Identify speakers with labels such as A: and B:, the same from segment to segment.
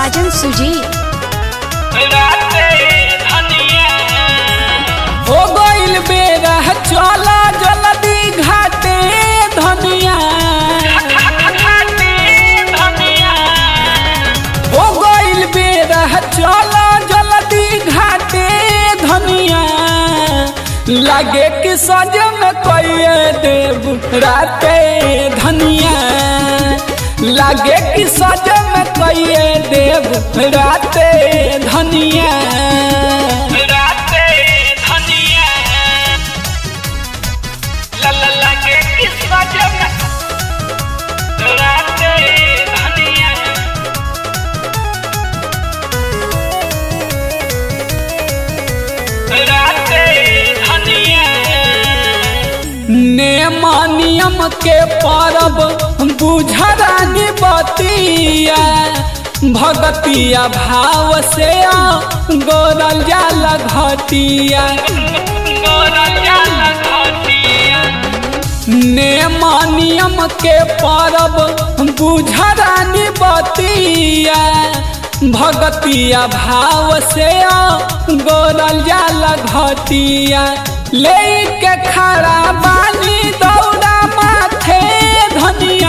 A: साजन सुजीत
B: हो गइल बेरा चला जल्दी घाटे धनिया हो गइल बेरा चला जल्दी घाटे धनिया लागे कि सजन कइए देव राते धनिया लागे कि सजन कइए देव राते धनिया नेम नियम के परब बुझरानी बतिया भगतिया भाव से गोरल जाल घटिया नेम नियम के परब बुझरानी बतिया भगतिया भाव से गोरल जाल घटिया लेके खड़ा बानी दौड़ा माथे धनिया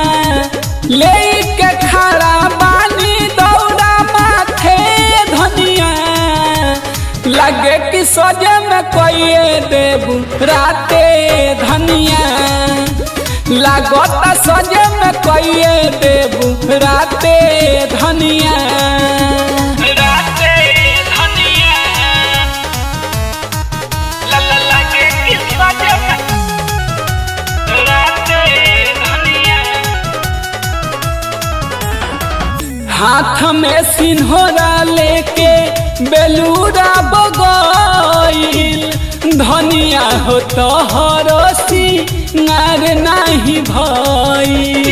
B: लेके खड़ा बानी दौड़ा माथे धनिया लगे कि सजे में कोई देबू राते धनिया लागत सजे में कोई देबू राते धनिया हाथ में सिन्होरा लेके बेलूरा बगैल धनिया हो तो हरसी नार नाही भई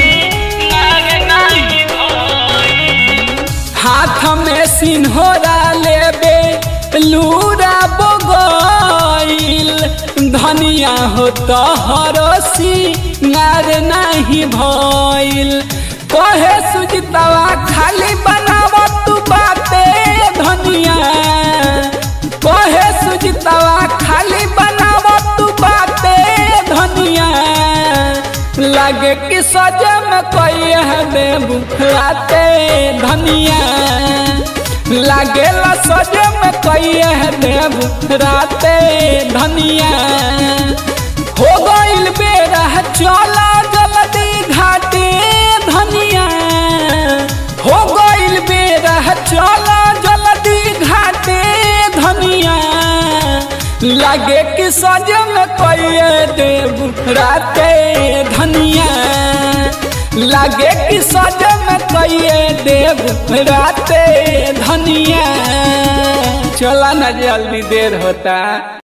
B: हाथ में सिन्होरा लेबे लूरा बगैल धनिया हो तो हरसी नार नाही भइल कहे सुजितवा खाली बनाव तू बाते धनिया कहे सुजितवा खाली बनाव तू बाते धनिया लगे कि सजे में कोई है देबू राते धनिया लागे ला सजे में कोई है देबू राते धनिया हो गइल बेरा चला जल्दी घाटे धनिया हो गइल बेरा चला जल्दी घाटे धनिया लागे कि सजन कोई देव राते धनिया लागे कि सजन कोई देव राते धनिया चला ना जल्दी देर होता